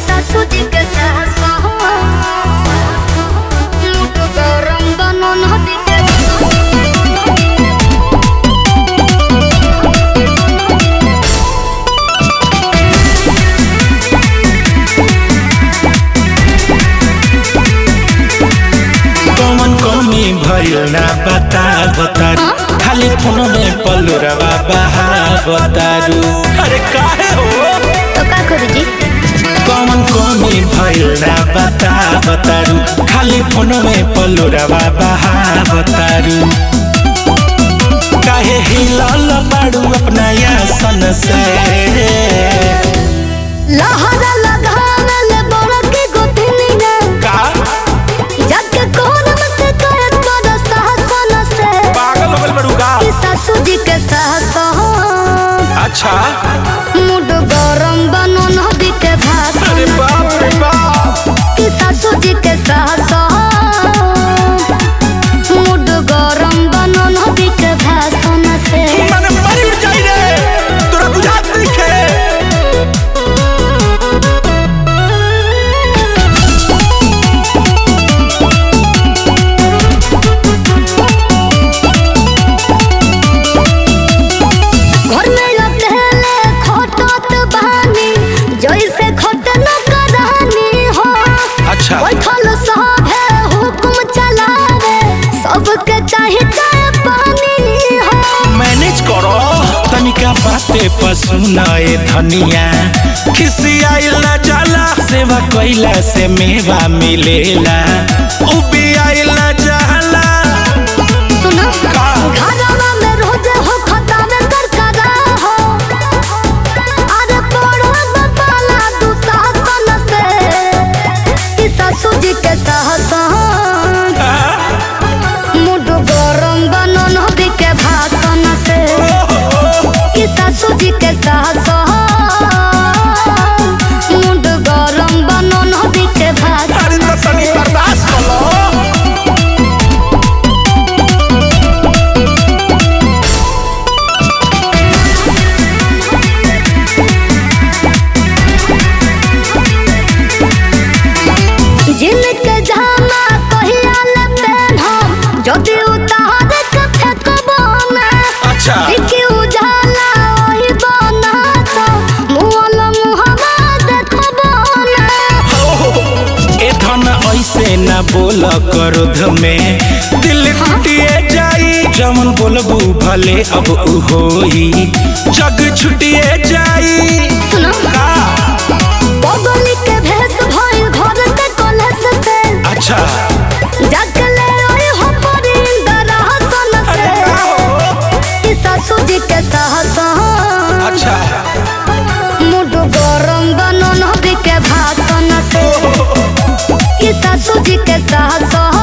सासू जी के सास मुठ गरम बनो नदी के कौन कमी भइल ना बता बतारू खाली फोन में पलुरवा बहा बतारू अरे काहे हो तो का करू जी कौन कमी भइल ना बता बतारू खाली फोन में पलुरवा बहा बतारू काहे हिलल बाड़ू अपना यासन से लहरा लगावे ले बड़ा के गोतनिया का जाके कोन में से करत बड़ा साहसन से पागल हो गइल बाड़ू का कि सासू जी के सास अच्छा मुड गरम बनो नदी के अरे भाषण बाप रे बाप कि सासू जी के सास मुड गरम बनो नदी के भाषण से माने मरी जाई रे तोरा बुझात नइखे घर में अकेले खटत बहानी जैसे खट न करानी हो अच्छा बैठल सब है हुक्म चलावे सबके चाहे चाहे पानी हो मैनेज करो तनिका बाते पसुनाए धनिया खिसियाइल ना जाला सेवा कइला से मेवा मिलेला उबियाइल ना जाला सुनो का? घरवा में रोज हो खतावे कर करा हो अरे पड़ो बपाला तू सासन से कि सासू जी के साहसन मुड गरम बनो नदी के भाषण से कि सासू जी के साहसन मुड गरम बनो नदी के भाषण अरे तो तनी बर्दाश्त कर लो जिनके जामा कहिया ले पेन्हम जदि उतार के फेंकबो ना अच्छा देखि उजाला ओही बना तो मुहल मुहमा देखबो ना ए धन ऐसे न बोल क्रोध में दिल टूटिए जाई जमन बोलबू भले अब उ होई जग छुटिए जाई सुनो का बगली के भेस भइल घर के कलश से अच्छा जाके ले ओई हो परिंदर हसन अरे से का हो कि सासू जी के साहसन अच्छा मुड गरम बनो नदी के भाषण से कि सासू जी के साहस